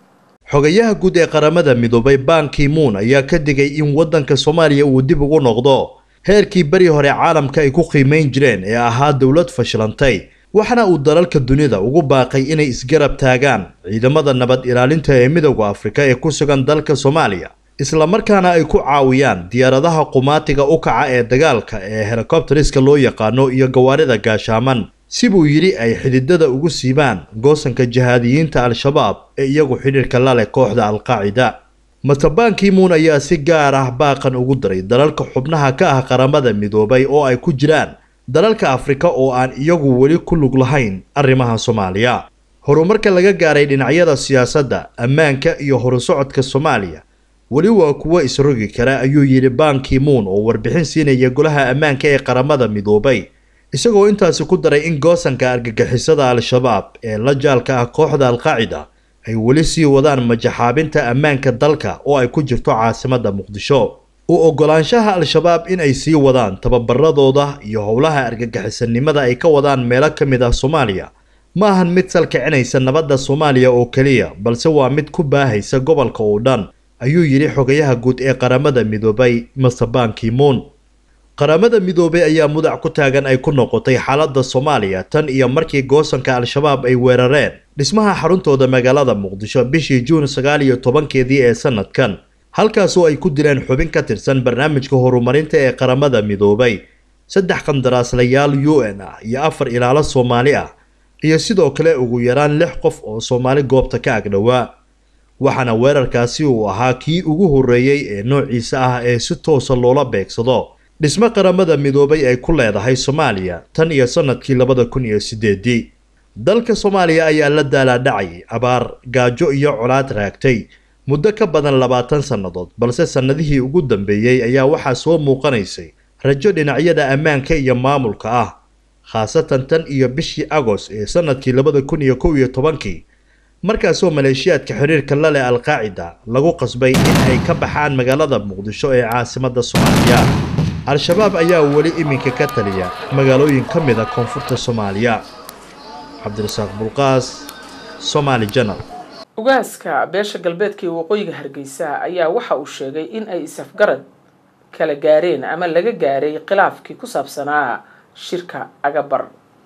xogayaha guud ee qaramada midoobay banki moon ayaa ka digay in waddanka soomaaliya uu dib ugu noqdo heerkii beri hore caalamka ay ku qiimayn jireen ee ahaa dowlad fashilantay waxaana uu dalalka dunida ugu baaqay inay isgarab taagaan ciidamada nabad ilaalinta ee midowda afrika ee ku sugan dalka soomaaliya islamarkaana ay ku caawiyaan diyaaradaha qumaatiga u kaca ee dagaalka ee helikobteriska loo yaqaano iyo gawaarida gaashaaman sibuu yidhi ay xididada ugu siibaan goosanka jihaadiyiinta al-shabaab ee iyagu xidhiirka la leh kooxda al-qaacida matabankii muun ayaa si gaar ah baaqan ugu daray dalalka xubnaha ka ah qaramada midoobay oo ay ku jiraan dalalka afrika oo aan iyagu weli ku lug lahayn arrimaha soomaaliya horumarka laga gaaray dhinacyada siyaasadda ammaanka iyo horusocodka soomaaliya weli waa kuwo isrogi kara ayuu yidhi banki moon oo warbixin siinaya golaha ammaanka ee qaramada midoobay isagoo intaasi ku daray in goosanka argagixisada al-shabaab ee la jaalka ah kooxda al-qaacida ay weli sii wadaan majaxaabinta ammaanka dalka oo ay ku jirto caasimadda muqdisho u ogolaanshaha al-shabaab in ay sii wadaan tababaradooda iyo howlaha argagixisanimada ay ka wadaan meelo ka mid ah soomaaliya ma ahan mid salkicinaysa nabadda soomaaliya oo keliya balse waa mid ku baahaysa gobolka oo dhan ayuu yidhi xogayaha guud ee qaramada midoobay master banki moon qaramada midoobay ayaa mudac ku taagan ay ku noqotay xaaladda soomaaliya tan iyo markii goosanka al-shabaab ay weerareen dhismaha xaruntooda magaalada muqdisho bishii juun sagaal iyo tobankeedii ee sanadkan halkaasoo ay ku dileen xubin ka tirsan barnaamijka horumarinta ee qaramada midoobay saddex qandaraaslayaal u n ah iyo afar ilaalo soomaali ah iyo sidoo kale ugu yaraan lix qof oo soomaali goobta ka agdhowaa waxaana weerarkaasi uu ahaa kii ugu horreeyey ee noociisa ah ee si toosa loola beegsado dhismo qaramada midoobay ay ku leedahay soomaaliya tan iyo sanadkii labada kun iyo sideedii dalka soomaaliya ayaa la daalaadhacayay abaar gaajo iyo colaad raagtay muddo ka badan labaatan sannadood balse sannadihii ugu dambeeyey ayaa waxaa soo muuqanaysay rajo dhinacyada ammaanka iyo maamulka ah khaasatan tan iyo bishii agost ee sanadkii labada kun iyo kow iyo tobankii markaasoo maleeshiyaadka xiriirka la leh al-qaacida lagu qasbay in ay ka baxaan magaalada muqdisho ee caasimadda soomaaliya al-shabaab ayaa weli iminka ka taliya magaalooyin ka mid a koonfurta soomaaliya cabdirasaaq bulqaas somaali janal ugaaska beesha galbeedka ee waqooyiga hargeysa ayaa waxa uu sheegay in ay isafgarad kala gaareen ama laga gaaray khilaafkii ku saabsanaa shirka agabar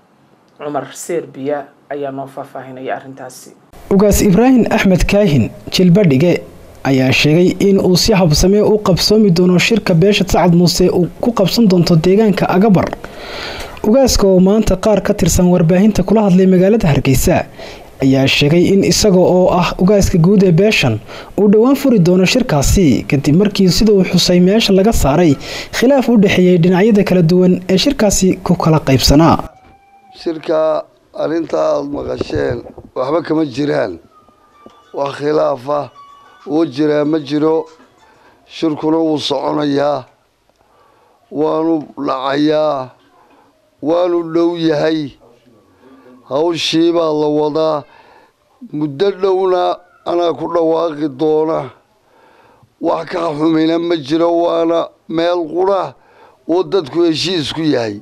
cumar serbiya ayaa noo faahfaahinaya arrintaasi ugaas ibraahim axmed kaahin jilbadhige ayaa sheegay in uu si habsamee u qabsoomi doono shirka beesha sacad muuse uu ku qabsan doonto deegaanka agabar ugaaska oo maanta qaar ka tirsan warbaahinta kula hadlay magaalada hargeysa ayaa sheegay in isaga oo ah ugaaska guud ee beeshan uu dhowaan furi doono shirkaasi kadib markii sida uu xusay meesha laga saaray khilaaf u dhexeeyey dhinacyada kala duwan ee shirkaasi ku kala qaybsanaa shirka arrinta aada maqasheen waxba kama jiraan wax khilaafa uu jiraa ma jiro shirkuna wuu soconayaa waanu dhacayaa waanu dhow yahay hawshii baa la wadaa muddo dhowna anaa ku dhawaaqi doona wax ka xumina ma jiro waana meel qura oo dadku heshiisku yahay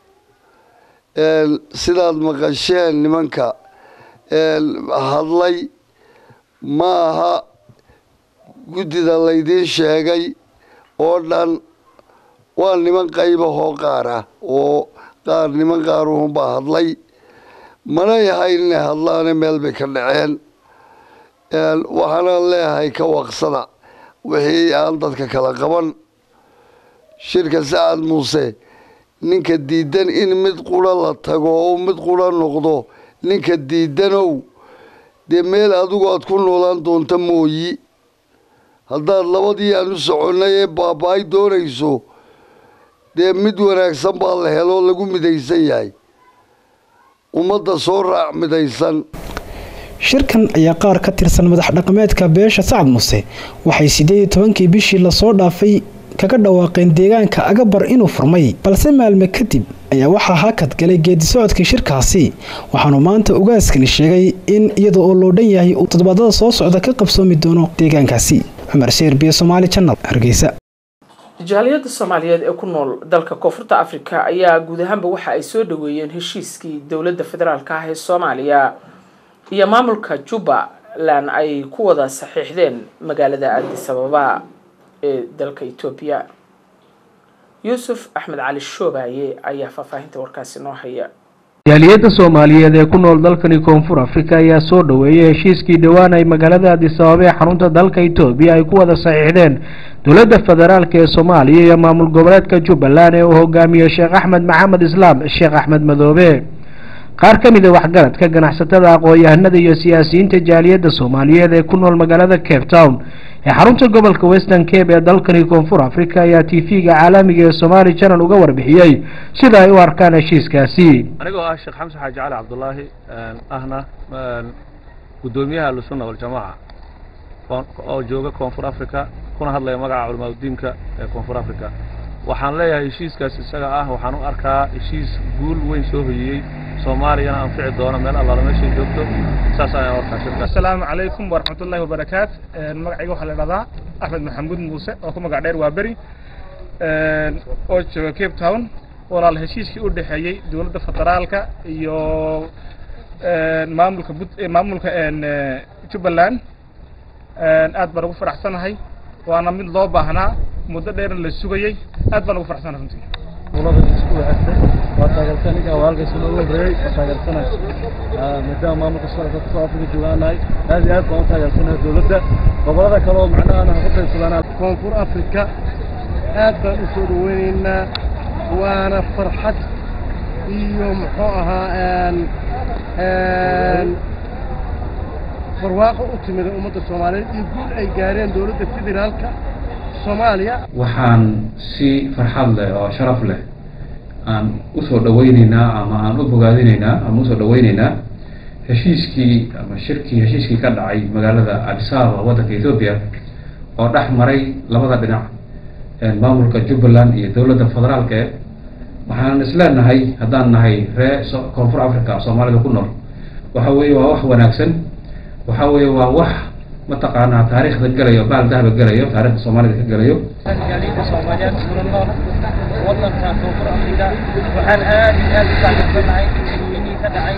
sidaad maqasheen nimanka hadlay ma aha guddida laydiin sheegay oo dhan waa niman qaybahoo qaar ah oo qaar niman qaaruhunbaa hadlay mana yahayn inay hadlaane meel bay ka dhaceen waxaanaan leeyahay ka waqsada wixii aan dadka kala qaban shirka sacad muuse ninka diidan in mid qura la tago oo mid qura noqdo ninka diidanow dee meel adigu aad ku noolaan doonta mooyi haddaad labadii aan u soconnay ee baaba-ay doonayso dee mid wanaagsan baa la heloo lagu midaysan yahay ummadda soo raac midaysan shirkan ayaa qaar ka tirsan madax dhaqameedka beesha sacad muuse waxay siddeed iyo tobankii bishii lasoo dhaafay kaga dhawaaqeen deegaanka agabar inuu furmay balse maalme kadib ayaa waxaa hakad galay geedi socodkii shirkaasi waxaanu maanta ugaaskani sheegay in iyada oo loo dhan yahay uu toddobaadada soo socda ka qabsoomi doono deegaankaasi cumar sheerbiye somaali janal hargeysa jaaliyadda soomaaliyeed ee ku nool dalka koonfurta afrika ayaa guud ahaanba waxa ay soo dhaweeyeen heshiiskii dowladda federaalka ah ee soomaaliya iyo maamulka juba jubbaland ay ku wada saxiixdeen magaalada addis ababa ee dalka etoobiya yuusuf axmed cali shoobaye ayaa faahfaahinta warkaasi noo haya jaaliyadda soomaaliyeed ee ku nool dalkani koonfur afrika ayaa soo dhoweeyay heshiiskii dhowaan ay magaalada addis ababa ee xarunta dalka etoobiya ay ku wada saxiixdeen dowladda federaalk ee soomaaliya iyo maamul goboleedka jubbaland ee uu hogaamiyo sheekh axmed maxamed islaam sheekh axmed madoobe qaar ka mid a waxgaradka ganacsatada aqoon-yahanada iyo siyaasiyiinta jaaliyadda soomaaliyeed ee ku nool magaalada cape town ee xarunta gobolka western cape ee dalkani koonfur africa ayaa t v-ga caalamiga ee somaali channel uga warbixiyey sida ay u arkaan heshiiskaasi anigoo ah sheekh xamse xaaji cali cabdulaahi ahna guddoomiyaha ahlusunna waljamaaca oo jooga koonfur africa kuna hadlaya magaca culamaadudiinka ee koonfur africa waxaan leeyahay heshiiskaas isaga ah waxaan u arkaa heshiis guul weyn soo hoyiyey soomaaliyana anfici doona meel allaala meeshay joogto saas ayaan warkaa shirka asalaamu calaykum waraxmatullaahi wabarakaat magacayga waxaa la idhahdaa axmed maxamuud muuse oo ku magac dheer waa beri oo jooga cape town walaal heshiiskii u dhexeeyey dowladda federaalka iyo maamulka maamulka jubbaland aad baan ugu faraxsanahay waana mid loo baahnaa muddo dheerna la sugayey aad baan ugu faraxsanahay runtii dowladda isku wadaagtay waa taageersan ninka walaalkiisa loogu horeeyey waa taageersanahay maadaama maamulka soo dadka soo afrika joogaanahay aad iyo aad baan u taageersanahay dowladda gobolada kale oo macnaha aan ku qaybsadaan koonfur afrika aad baan u soo dhaweynaynaa waana farxad iyo muxuu ahaa barwaaqo u timida ummadda soomaaliyeed iyo guul ay gaareen dowladda federaalka soomaaliya waxaan si farxad leh oo sharaf leh aan usoo dhaweyneynaa ama aan u bogaadinaynaa ama usoo dhaweyneynaa heshiiskii ama shirkii heshiiskii ka dhacay magaalada addis ababa waddanka ethoobia oo dhex maray labada dhinac maamulka jubbaland iyo dowladda federaalka e waxaan isleenahay haddaan nahay ree koonfur africa soomaalida ku nool waxa weeye waa wax wanaagsan waxa weeye waa wax mataqaanaa taariikhda gelayo baal dahaba gelayo taarikhda soomaalida ka gelayo jaaliyadda soomaaliyeed kuna nool waddanka koonfur afrika waxaan aad iyo aad u taageersanahay shirweynihii ka dhacay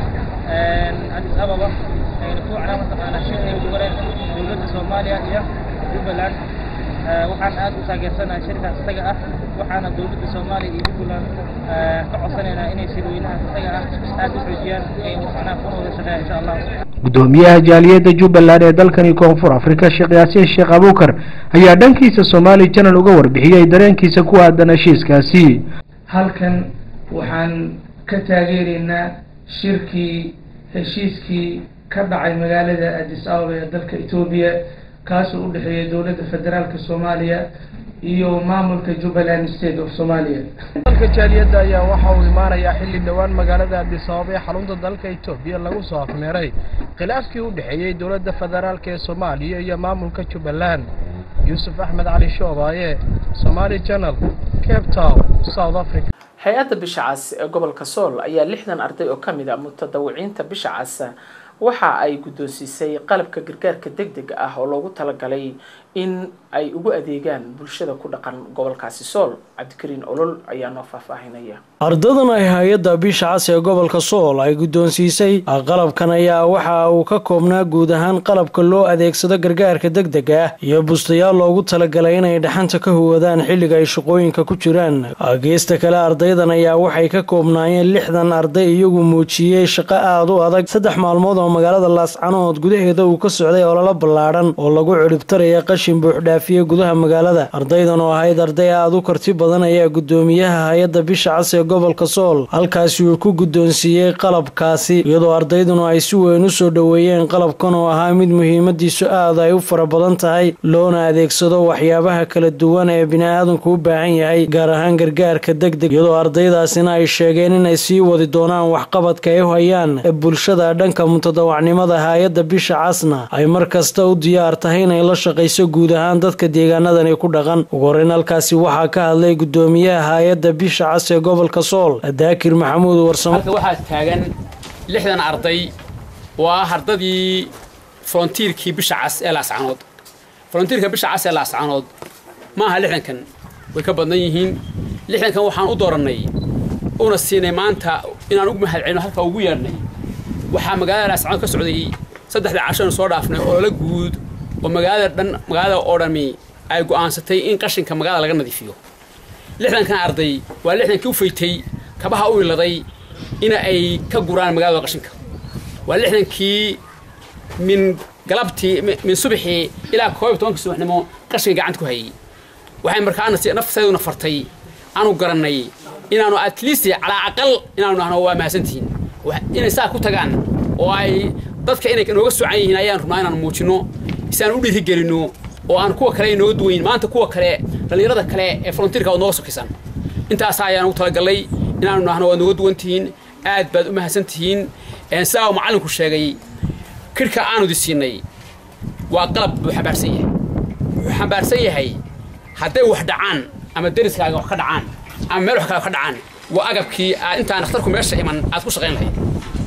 addis ababa ayna ku wacnaa mataqaanaa shir ay ku galeen dowladda soomaaliya iyo jubbaland waxaan aad u taageersanahay shirkaas isaga ah waxaana dowladda soomaaliya iyo jubbaland ka codsanaynaa inay shirweynahaas isaga ah aad u xoojiyaan ay macnaha kuna wada shaqeeyaan insha allah gudoomiyaha jaaliyadda jubbaland ee dalkani koonfur afrika sheekh yaasiin sheekh abuukar ayaa dhankiisa somaali channel uga warbixiyey dareenkiisa ku aadan heshiiskaasi halkan waxaan ka taageeraynaa shirkii heshiiskii ka dhacay magaalada addis ababa ee dalka etoobiya kaasoo u dhexeeya dowladda federaalka soomaaliya iyo maamulka jubbaland state of somalia dalka jaaliyadda ayaa waxa uu imaanayaa xilli dhowaan magaalada addis ababa ee xarunta dalka etoobiya lagu soo afmeeray khilaafkii u dhexeeyey dowladda federaalk ee soomaaliya iyo maamulka jubbaland yuusuf axmed cali shoobaaye somaali channel cape town south africa hay-adda bisha cas ee gobolka sool ayaa lixdan arday oo kamid a mutadawiciinta bisha cas waxa ay guddoonsiisay qalabka gargaarka deg deg ah oo loogu talagalay in ay ugu adeegaan bulshada ku dhaqan gobolkaasi sool cabdikariin olol ayaa noo faahfaahinaya ardadan ay hay-adda bisha cas ee gobolka sool ay guddoonsiisay qalabkan ayaa waxa uu ka koobnaa guud ahaan qalabka loo adeegsado gargaarka deg deg ah iyo bustayaal loogu talagalay inay dhaxanta ka huwadaan xilliga ay shaqooyinka ku jiraan geesta kale ardaydan ayaa waxay ka koobnaayeen lixdan arday iyagu muujiyey shaqo aada u adag saddex maalmood oo magaalada laascanood gudaheeda uu ka socday ololo ballaadhan oo lagu ciribtaraya qashin buuxdhaafiye gudaha magaalada ardaydan oo ahayd arday aada u karti badan ayaa guddoomiyaha hay-adda bisha cas ee gobolka sool halkaasi uu ku guddoonsiiyey qalabkaasi iyadoo ardayduna ay si weyn u soo dhoweeyeen qalabkan oo ahaa mid muhiimadiisu aad ay u fara badan tahay loona adeegsado waxyaabaha kala duwan ee bini-aadanku u baahan yahay gaar ahaan gargaarka deg deg iyadoo ardaydaasina ay sheegeen inay sii wadi doonaan waxqabadka ay u hayaan ee bulshada dhanka mutadawacnimada hay-adda bisha casna ay mar kasta u diyaar tahay inay la shaqayso guud ahaan dadka deegaanadani ku dhaqan ugu horeyn halkaasi waxaa ka hadlay guddoomiyaha hay-adda bisha cas ee gobolka sool daakir maxamuud warsamo waxaa taagan lixdan arday oo ah ardadii frontiirkii bisha cas ee laascanood frontiirka bisha cas ee laascanood ma aha lixdankan way ka badnan yihiin lixdankan waxaan u doorannay una siinay maanta inaan ugu mahadcelino halkaa ugu yeedhnay waxaa magaalada laascanood ka socday saddexda cashanu soo dhaafnay olole guud oo magaalada dhan magaalada oo dhami ay go'aansatay in qashinka magaalada laga nadiifiyo lixdankan arday waa lixdankii u faytay kabaha u iladay ina ay ka guraan magaalada qashinka waa lixdankii min galabtii min subaxii ilaa koob iyo tobankii subaxnimo qashinka gacanta ku hayay waxay markaana si nafteeduna fartay aanu garannay inaanu at least calaa aqal inaanu nahno waa mahadsantihiin inay saa ku tagaan oo ay dadka inay nooga socan yihiin ayaan rubnaa inaan muujinno isaan u dhiirigelinno oo aan kuwa kale inooga duwayn maanta kuwa kale dhallinyarada kale ee volunteerka waad nooga sokaysaan intaas ayaan ugu talagallay inaanu nahno waad nooga duwan tihiin aad baad u mahadsan tihiin sidaa uu macallinku sheegay kirhka aanu di siinay waa qalab buu xambaarsan yahay wuxuu xambaarsan yahay hadday wax dhacaan ama deriskaaga wax ka dhacaan ama meel wax kale ka dhacaan waa agabkii aad intaan dhakhtarku meesha iman aad ku shaqayn lahayd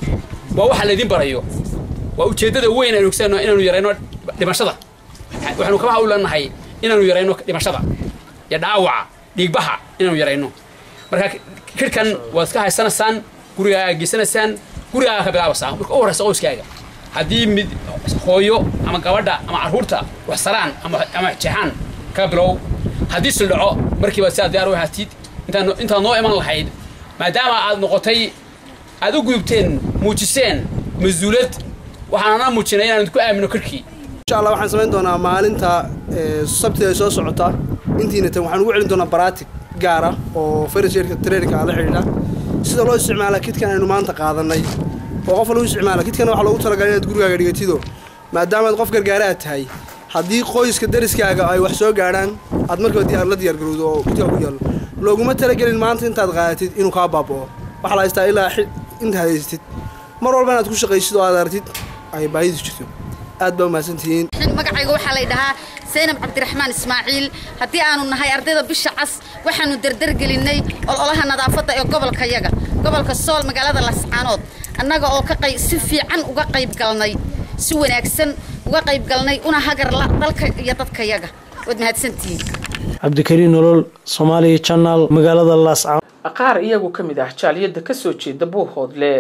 waa waxa laydin barayo waa ujeeddada weyn aynu ogsaano inaanu yarayno dhimashada waxaanu kama hawlanahay inaanu yarayno dhimashada iyo dhaawaca dhiigbaha inaanu yarayno marka kirhkan waad iska haysanaysaan gurigaaga geysanaysaan gurigaaga ka bilaabasaa marka u horeysa qoyskaaga haddii mid hooyo ama gabadha ama carruurta wax saraan ama jeexaan kaga bilow haddii sildhaco markiiba sidaa diyaar u ahaatid intaad noo iman lahayd maadaama aad noqotay aad u gudubteen muujiseen mas-uulad waxaanana muujinay inaan idinku aamino kirkii insha allah waxaan samayn doonaa maalinta sabtida soo socota intiina tan waxaan ugu celin doonaa baraatig gaara oo farasheerka treenka la xidhiidha sida loo isticmaala kidkan aynu maanta qaadanay oo qof lagu isticmaala kidkan waxaa loogu talagalay inaad gurigaaga dhigatido maadaamaad qof gargaaraad tahay haddii qoyska dariskaaga ay wax soo gaadhaan aad markiiba diyaar la diyaargarowdo oo kidkaa ku yaallo looguma talagelin maanta intaad qaadatid inuu kaa baaba'o waxaa la haystaa ilaa intaad haystid mar walba inaad ku shaqaysid oo aad aragtid ay baahidu jirto aad baa umahadsantihiin magacayga waxaa lay dhahaa saynab cabdiraxmaan ismaaciil haddii aanu nahay ardayda bisha cas waxaanu derdergelinnay ololaha nadaafadda ee gobolka yaga gobolka sool magaalada lascaanood annaga oo ka qayb si fiican uga qayb galnay si wanaagsan uga qayb galnay una hagarla dalka iyo dadka yaga waad mahadsantihiin cabdikariin nolol soomaaliya janaal magaalada laascaanood qaar iyagu ka mid ah jaaliyadda kasoo jeeda buuhoodle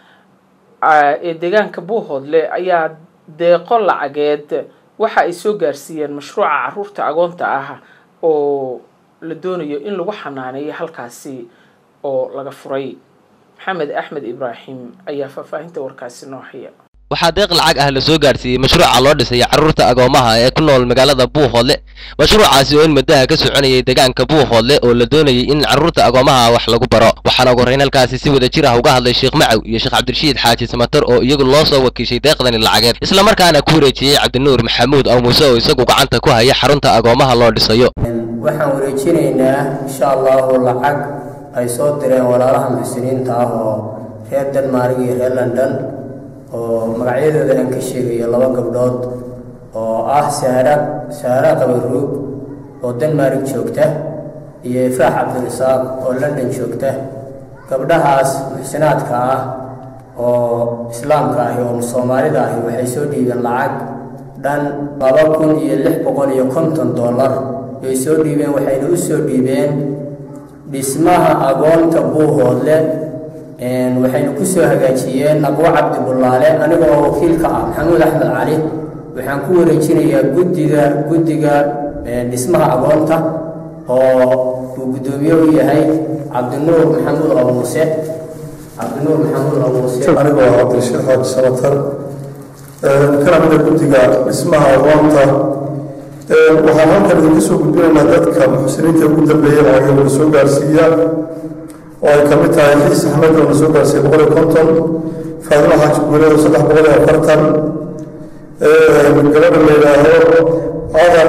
ee deegaanka buuhoodle ayaa deeqo lacageed waxa ay soo gaarsiiyeen mashruuca caruurta agoonta ah oo la doonayo in lagu xanaaneeyo halkaasi oo laga furay maxamed axmed ibraahim ayaa faahfaahinta warkaasi noo haya waxaa deeq lacag ah la soo gaarsiiyey mashruuca loo dhisay carruurta agoomaha ee ku nool magaalada buuhoodle mashruucaasi oo in muddaha ka soconayay deegaanka buuhoodle oo la doonayay in carruurta agoomaha wax lagu baro waxaana ugu horrayn halkaasi si wada jir ah uga hadlay sheekh macaw iyo sheekh cabdirashiid xaaji samatar oo iyagu loo soo wakiishay deeqdani lacageed islamarkaana ku wareejiyey cabdinuur maxamuud aw muuse oo isagu gacanta ku haya xarunta agoomaha loo dhisayo waxaan wareejinaynaa insha allahu lacag ay soo direen walaalaha muxsiniinta ah oo reer denmark iyo reer london oo magacyadooda aan ka sheegayo laba gabdhood oo ah sahra sahra qabaruug oo denmark joogta iyo ifraax cabdirasaaq oo london joogta gabdhahaas muxsinaadka ah oo islaamka ahi oo soomaalida ahi waxay soo dhiibeen lacag dhan laba kun iyo lix boqol iyo konton dollar bay soo dhiibeen waxayna u soo dhiibeen dhismaha agoonta buuhoodle waxaynu ku soo hagaajiyeen aqwo cabdi bullaale aniga oo wakiilka ah maxamuud axmed cali waxaan ku wareejinayaa guddiga guddiga dhismaha agoonta oo uu guddoomiye u yahay cabdinuur maxamuud oo muuse cabdinuur maxamuud oo muuse aniga oo cabdirashiid xaaji samatar kana mida guddiga dhismaha agoonta waxaan halkan idinka soo gudbinaynaa dadka muxsiniinta ugu dambeeyay lacagay wada soo gaarsiiya oo ay ka mid tahay xiis axmed oo na soo gaarsiiyey boqol iyo konton faadimo xaaji guuleed saddex boqol iyo afartan gabadha la yidhaaho cadar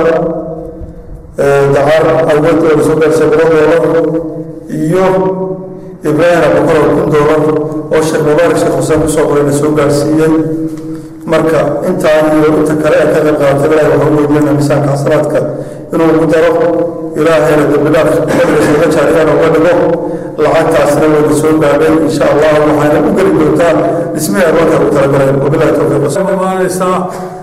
dacar awad oo na soo gaarsiiyey boqol doolar iyo ibraahim abubakar oo kun doolar oo sheekh mubaarak sheekh xuseen kusoo qoray na soo gaarsiiyey marka intaa iyo inta kale ee ka qayb qaadatay ilaahay waxaan u weydiinaa miisaanka xasanaadka inuu ugu daro ilaahayna dembidaaf ka jaariyaan uga dhigo lacagtaasna wayna soo gaadhay insha allah waxayna u geli doontaa dhismihii agoonka ugu talagaleen wabilahi towfiiqmaanaysaa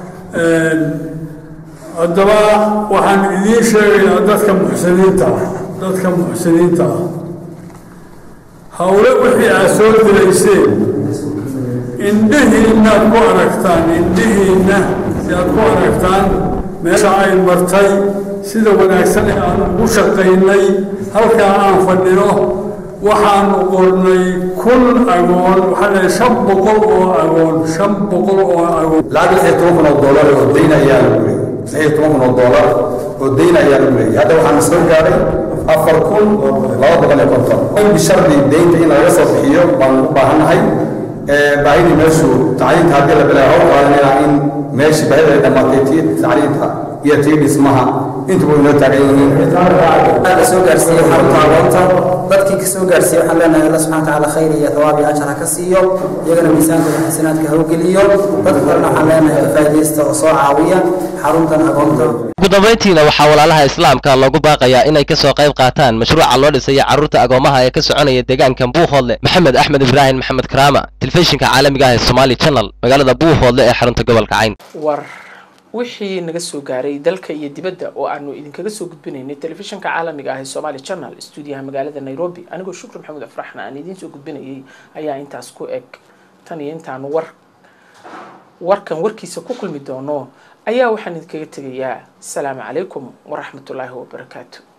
haddaba waxaan idiin sheegaynaa dadka muxsiniinta ah dadka muxsiniinta ah hawle wixii aad soo dilayseen indhihiinnaad ku aragtaan indhihiinna si aad ku aragtaan meesha ay martay sida wanaagsan ee aan ugu shaqaynay halkaa aan fadhino waxaanu qornay kun agoon waxaa dhahay shan boqol oo agoon shan boqol oo agoon lacag lix iyo toban kun oo doolar oo dayn ayaa lagu leeyay lix iyo toban kun oo doolar oo dayn ayaa lagu leeyay hadda waxaana soo gaaray afar kun laba boqol iyo konton bishardi daynta in laga soo bixiyo baanu u baahannahay baahidii meeshu tacliinta haddii la bilaabo hawl qaadanayna in meeshii baahida ay dhammaatay tii tacliinta iyo tii dhismaha intuba inoo taagan yihiin ka soo gaarsiiyey xarunta agoonta dadkii ka soo gaarsiiyey waxaan leenahay alla subxana watacaala khayr iyo thawaab iyo ajar ha ka siiyo iyagana miisaankooda xasanaadka ha u geliyo dadka kalena waxaan leenahay ka faa'iidaysta oo soo caawiya xaruntan agoonta ugu dambayntiina waxaa walaalaha islaamka loogu baaqayaa inay ka soo qayb qaataan mashruuca loo dhisaya carruurta agoomaha ee ka soconaya deegaankan buuhoodle maxamed axmed ibraahim maxamed karaama telefishinka caalamiga ah ee somaali channel magaalada buuhoodle ee xarunta gobolka cayn war wixii naga soo gaaray dalka iyo dibadda oo aanu idinkaga soo gudbinaynay telefishinka caalamiga ah ee somaali channel stuudiyaha magaalada nairobi anigoo shukri maxamuud afraxna aan idiin soo gudbinayay ayaa intaas ku eg tan iyo intaanu war warkan warkiisa ku kulmi doono ayaa waxaan idinkaga tegayaa asalaamu calaykum waraxmatullaahi wabarakaatu